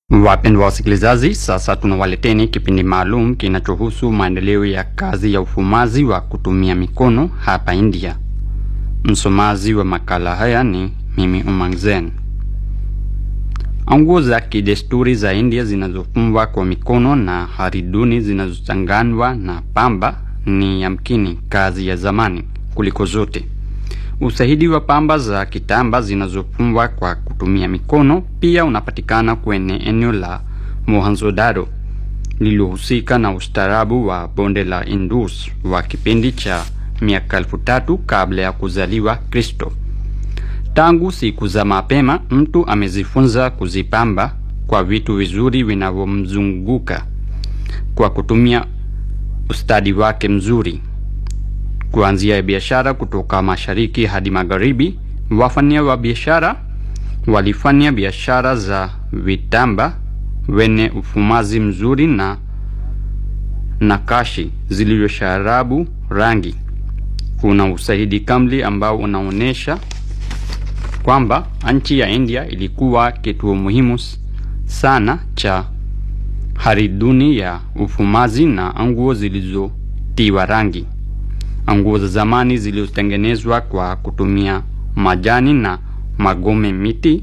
Wapendwa wasikilizaji, sasa tunawaleteni kipindi maalum kinachohusu maendeleo ya kazi ya ufumaji wa kutumia mikono hapa India. Msomaji wa makala haya ni mimi Umang Zen. Nguo za kidesturi za India zinazofumwa kwa mikono na hariduni zinazochanganywa na pamba ni yamkini kazi ya zamani kuliko zote. Ushahidi wa pamba za kitamba zinazofumwa kwa kutumia mikono pia unapatikana kwenye eneo la Mohenjo-daro lililohusika na ustaarabu wa bonde la Indus wa kipindi cha miaka elfu tatu kabla ya kuzaliwa Kristo. Tangu siku za mapema, mtu amejifunza kuzipamba kwa vitu vizuri vinavyomzunguka kwa kutumia ustadi wake mzuri. Kuanzia biashara kutoka mashariki hadi magharibi, wafanya wa biashara walifanya biashara za vitamba wenye ufumaji mzuri na nakashi zilizosharabu rangi. Kuna ushahidi kamili ambao unaonyesha kwamba nchi ya India ilikuwa kituo muhimu sana cha hariduni ya ufumaji na nguo zilizotiwa rangi. Nguo za zamani zilizotengenezwa kwa kutumia majani na magome miti.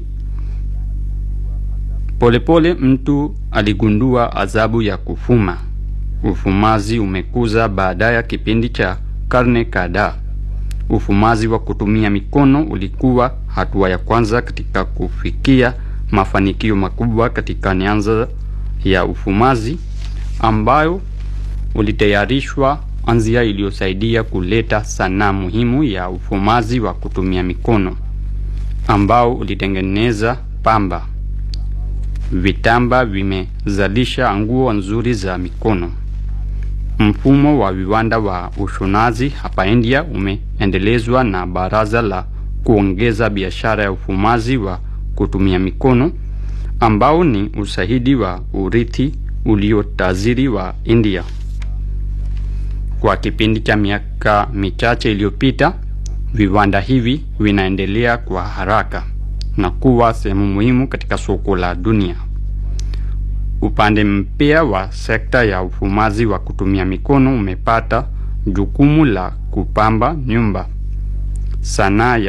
Polepole mtu aligundua adhabu ya kufuma. Ufumaji umekuza baada ya kipindi cha karne kadhaa. Ufumaji wa kutumia mikono ulikuwa hatua ya kwanza katika kufikia mafanikio makubwa katika nyanza ya ufumaji ambayo ulitayarishwa anzia iliyosaidia kuleta sanaa muhimu ya ufumaji wa kutumia mikono ambao ulitengeneza pamba. Vitamba vimezalisha nguo nzuri za mikono. Mfumo wa viwanda wa ushonaji hapa India umeendelezwa na Baraza la kuongeza biashara ya ufumaji wa kutumia mikono ambao ni ushahidi wa urithi uliotajiri wa India. Kwa kipindi cha miaka michache iliyopita, viwanda hivi vinaendelea kwa haraka na kuwa sehemu muhimu katika soko la dunia. Upande mpya wa sekta ya ufumaji wa kutumia mikono umepata jukumu la kupamba nyumba, sanaa ya